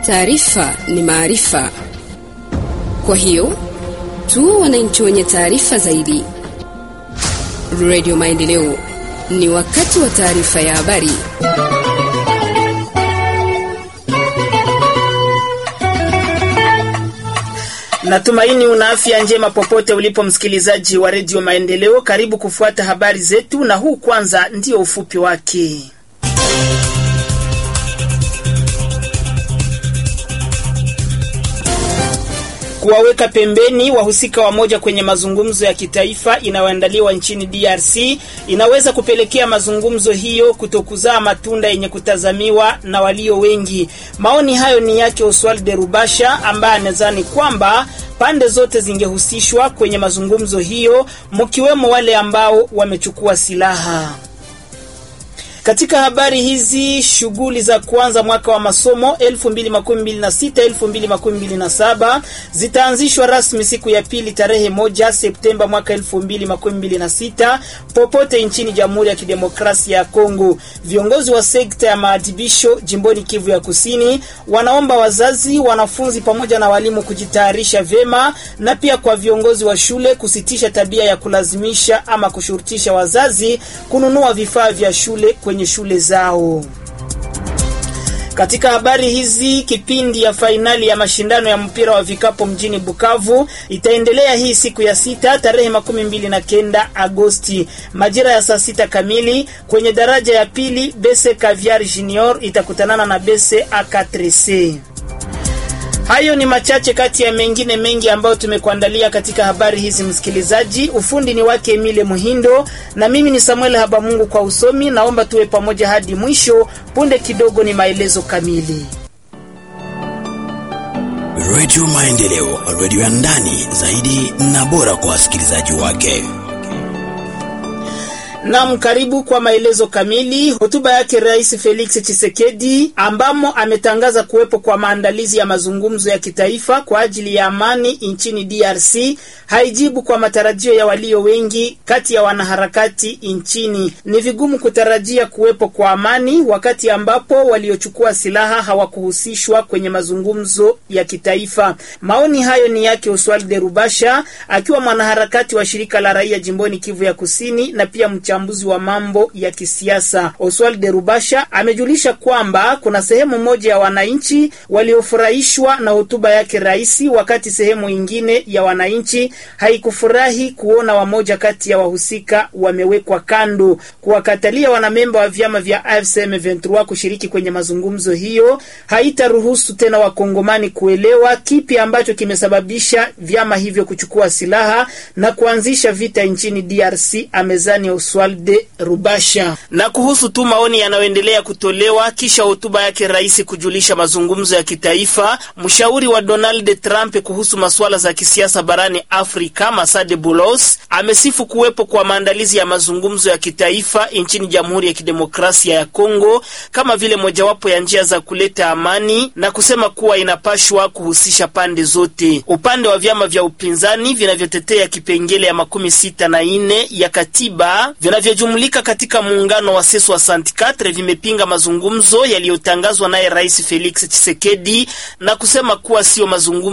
Taarifa ni maarifa, kwa hiyo tuwe wananchi wenye taarifa zaidi. Radio Maendeleo, ni wakati wa taarifa ya habari. Natumaini una afya njema popote ulipo, msikilizaji wa redio Maendeleo. Karibu kufuata habari zetu, na huu kwanza ndio ufupi wake. Kuwaweka pembeni wahusika wamoja kwenye mazungumzo ya kitaifa inayoandaliwa nchini DRC inaweza kupelekea mazungumzo hiyo kutokuzaa matunda yenye kutazamiwa na walio wengi. Maoni hayo ni yake Oswald de Rubasha ambaye anadhani kwamba pande zote zingehusishwa kwenye mazungumzo hiyo, mkiwemo wale ambao wamechukua silaha. Katika habari hizi, shughuli za kuanza mwaka wa masomo 2026 2027 zitaanzishwa rasmi siku ya pili tarehe moja Septemba mwaka 2026 popote nchini Jamhuri ya Kidemokrasia ya Kongo. Viongozi wa sekta ya maadhibisho jimboni Kivu ya Kusini wanaomba wazazi, wanafunzi pamoja na walimu kujitayarisha vyema, na pia kwa viongozi wa shule kusitisha tabia ya kulazimisha ama kushurutisha wazazi kununua vifaa vya shule kwenye shule zao. Katika habari hizi, kipindi ya fainali ya mashindano ya mpira wa vikapu mjini Bukavu itaendelea hii siku ya sita tarehe makumi mbili na kenda Agosti majira ya saa sita kamili kwenye daraja ya pili. Bese Caviar Junior itakutanana na Bese A4C. Hayo ni machache kati ya mengine mengi ambayo tumekuandalia katika habari hizi, msikilizaji. Ufundi ni wake Emile Muhindo na mimi ni Samuel Habamungu kwa usomi. Naomba tuwe pamoja hadi mwisho. Punde kidogo ni maelezo kamili. Radio Maendeleo, radio ya ndani zaidi na bora kwa wasikilizaji wake. Nam, karibu kwa maelezo kamili. Hotuba yake Rais Felix Tshisekedi ambamo ametangaza kuwepo kwa maandalizi ya mazungumzo ya kitaifa kwa ajili ya amani nchini DRC haijibu kwa matarajio ya walio wengi kati ya wanaharakati nchini. Ni vigumu kutarajia kuwepo kwa amani wakati ambapo waliochukua silaha hawakuhusishwa kwenye mazungumzo ya kitaifa. Maoni hayo ni yake Oswald de Rubasha akiwa mwanaharakati wa shirika la raia jimboni Kivu ya Kusini na pia mchambuzi wa mambo ya kisiasa. Oswald de Rubasha amejulisha kwamba kuna sehemu moja ya wananchi waliofurahishwa na hotuba yake rais, wakati sehemu ingine ya wananchi haikufurahi kuona wamoja kati ya wahusika wamewekwa kando. Kuwakatalia wanamemba wa vyama vya AFC M23 kushiriki kwenye mazungumzo hiyo haitaruhusu tena wakongomani kuelewa kipi ambacho kimesababisha vyama hivyo kuchukua silaha na kuanzisha vita nchini DRC, amezani Oswald Rubasha. Na kuhusu tu maoni yanayoendelea kutolewa kisha hotuba yake rais kujulisha mazungumzo ya kitaifa, mshauri wa Donald Trump kuhusu masuala za kisiasa barani Afrika Masade Bulos amesifu kuwepo kwa maandalizi ya mazungumzo ya kitaifa nchini Jamhuri ya Kidemokrasia ya Kongo kama vile mojawapo ya njia za kuleta amani na kusema kuwa inapashwa kuhusisha pande zote. Upande wa vyama vya upinzani vinavyotetea kipengele ya makumi sita na nne ya katiba vinavyojumulika katika muungano wa Seso wa Santikatre vimepinga mazungumzo yaliyotangazwa naye Rais Felix Tshisekedi na kusema kuwa sio mazungumzo